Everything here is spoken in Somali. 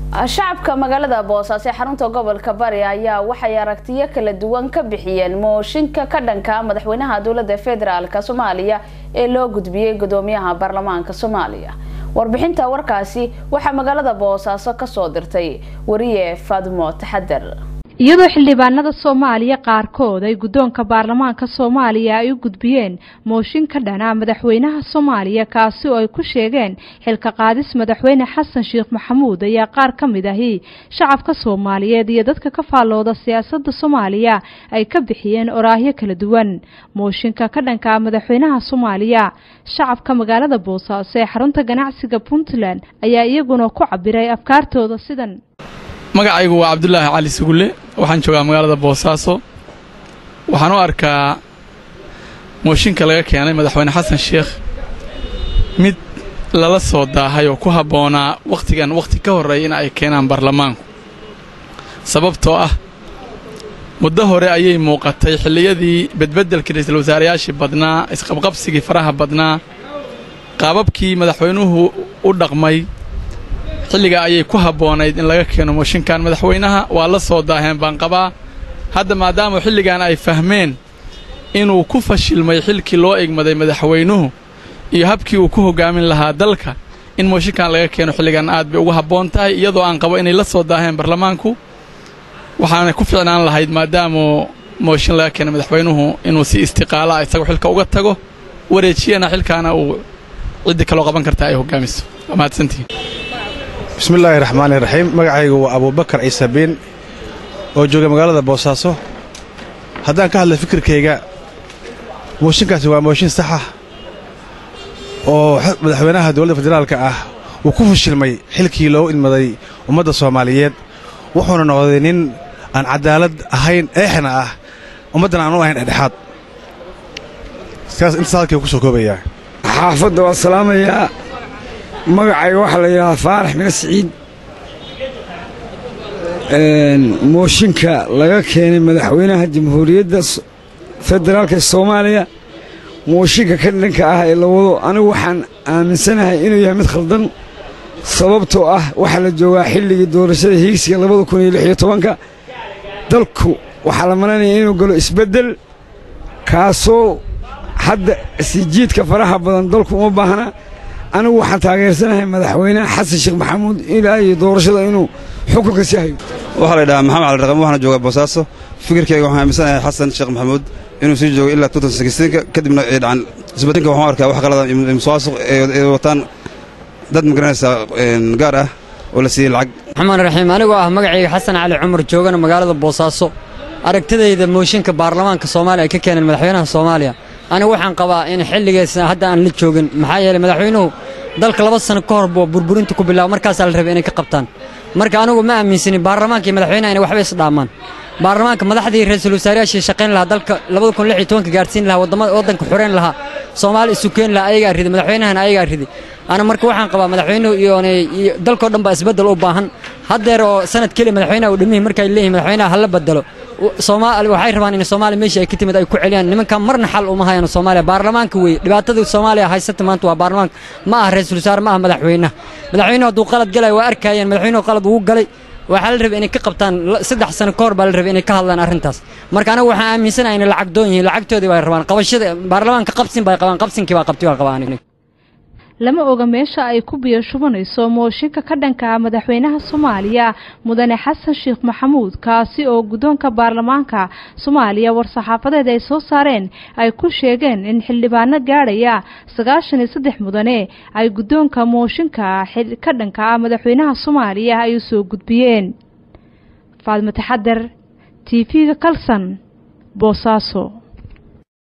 shacabka magaalada boosaaso ee xarunta gobolka bari ayaa waxay aragtiyo kala duwan ka bixiyeen mooshinka ka dhanka madaxweynaha dowlada federaalk soomaaliya ee loo gudbiyey gudoomiyaha baarlamaanka soomaaliya warbixinta warkaasi waxaa magaalada boosaaso kasoo dirtay wariye faadmo taxadar iyadoo xildhibaanada soomaaliya qaarkood ay guddoonka baarlamaanka soomaaliya ay u gudbiyeen mooshin ka dhana madaxweynaha soomaaliya kaasi oo ay ku sheegeen xilka qaadis madaxweyne xasan sheekh maxamuud ayaa qaar ka mid ahi shacabka soomaaliyeed iyo dadka ka faallooda siyaasadda soomaaliya ay ka bixiyeen oraahyo kala duwan mooshinka ka dhanka madaxweynaha soomaaliya shacabka magaalada boosaaso ee xarunta ganacsiga puntland ayaa iyaguna ku cabiray afkaartooda sidan magacaygu waa cabdulaahi cali sugulle waxaan joogaa magaalada boosaaso waxaan u arkaa mooshinka laga keenay madaxweyne xasan sheekh mid lala soo daahay oo ku habboonaa wakhtigan wakhti ka horreeya in ay keenaan baarlamaanku sababtoo ah muddo hore ayay muuqatay xilliyadii bedbeddelkii ra'iisul wasaarayaashii badnaa isqabqabsigii faraha badnaa qaababkii madaxweynuhu u dhaqmay xilligaa ayay ku habboonayd in laga keeno mooshinkan madaxweynaha waa la soo daaheen baan qabaa hadda maadaama xilligan ay fahmeen inuu ku fashilmay xilkii loo egmaday madaxweynuhu iyo habkii uu ku hoggaamin lahaa dalka in mooshinkan laga keeno xilligan aad bay ugu habboon tahay iyadoo aan qabo inay la soo daaheen baarlamaanku waxaana ku ficnaan lahayd maadaama mooshin laga keenay madaxweynuhu inuu si istiqaala isagoo xilka uga tago wareejiyana xilkaana uu ciddii kaloo qaban karta ay hoggaamiso waa mahadsantihin bismillaahi raxmaani raxiim magacaygu waa abuubakar ciise biin oo jooga magaalada boosaaso haddaan ka hadla fikirkayga mooshinkaasi waa mooshin saxa oo madaxweynaha dowladda federaalka ah uu ku fashilmay xilkii loogu idmaday ummadda soomaaliyeed wuxuuna noqday nin aan cadaalad ahayn eexna ah ummaddan aan u ahayn dhexdhexaad intaas halkii ku soo koobayaa xaafadda waa salaamayaa magacayga waxaa la yidhahdaa faarax mina siciid mooshinka laga keenay madaxweynaha jamhuuriyadda federaalka soomaaliya mooshinka ka dhanka ah ee la wado anigu waxaan aaminsanahay inuu yahay mid khaldan sababtoo ah waxaa la joogaa xilligii doorashada hiigsiga labada kun iyo lix iyo tobanka dalku waxaa la malanaya inuu galo isbeddel kaasoo hadda sijiidka faraha badan dalku uma baahna anigu waxaan taageersanahay madaxweynaha xasan sheekh maxamuud ilaa iyo doorashada inuu xukunka sii hayo waxaa la yidhahaa maxamed cali raqam waxaana joogaa boosaaso fikirkayga waxaan aaminsanahay xasan sheekh maxamuud inuu sii joogo ilaa ka kadibna ay dhacan isbeddelka waxaan arkaa wax qalada musuqmaasuq ay wataan dad magaranaysaa gaar ah oo la siiyey lacag raxmaan raxiim anigoo ah magacayga xasan cali cumar joogana magaalada boosaaso aragtidayda mooshinka baarlamaanka soomaaliya ay ka keeneen madaxweynaha soomaaliya anigu waxaan qabaa in xilligeesa hadda aan la joogin maxaa yeelay madaxweynuhu dalka laba sano ka hor buu burburinta ku bilaabo markaasaa la rabay inay ka qabtaan marka anigu ma aaminsanin baarlamaanka iyo madaxweynaha inay waxba isdhaamaan baarlamaanka madaxdii ra'iisul wasaarayaashii shaqayn lahaa dalka labada kun lix iyo tobanka gaarsiin lahaa waddamada waddanka xoreyn lahaa soomaali isu keeni lahaa ayagaa riday madaxweynahana ayagaa riday ana marka waxaan qabaa madaxweynuhu iyo dalkoo dhan baa isbeddel u baahan haddeer oo sanad keliya madaxweynaha uu dhimihii markay leeyihin madaxweynaha hala bedelo soomaali waxay rabaan in soomaaliya meeshii ay ka timid ay ku celiyaan nimankan marna xal uma hayaan soomaaliya baarlamaanka weeye dhibaatada soomaaliya haysata maanta waa baarlamaanka ma aha ra-iisul wasaare ma aha madaxweynaha madaxweynuhu hadduu qalad galay waa arkayeen madaxweynuhu qalad ugu galay waxaa la rabay inay ka qabtaan saddex sano ka hor baa la rabay inay ka hadlaan arrintaas marka anagu waxaan aaminsanahay inay lacag doon yihiin lacagtoodii bay rabaan qabashada baarlamaanka qabsin bay qabaan qabsinkii baa qabti baa qabaan lama oga meesha ay ku biyo shubanayso mooshinka ka dhanka ah madaxweynaha soomaaliya mudane xasan sheekh maxamuud kaasi oo guddoonka baarlamaanka soomaaliya war-saxaafadeed ay soo saareen ay ku sheegeen in xildhibaano gaadhaya sagaashan iyo saddex mudane ay guddoonka mooshinka ka dhanka ah madaxweynaha soomaaliya ay u soo gudbiyeen faadmo taxadar t v-ga kalson boosaaso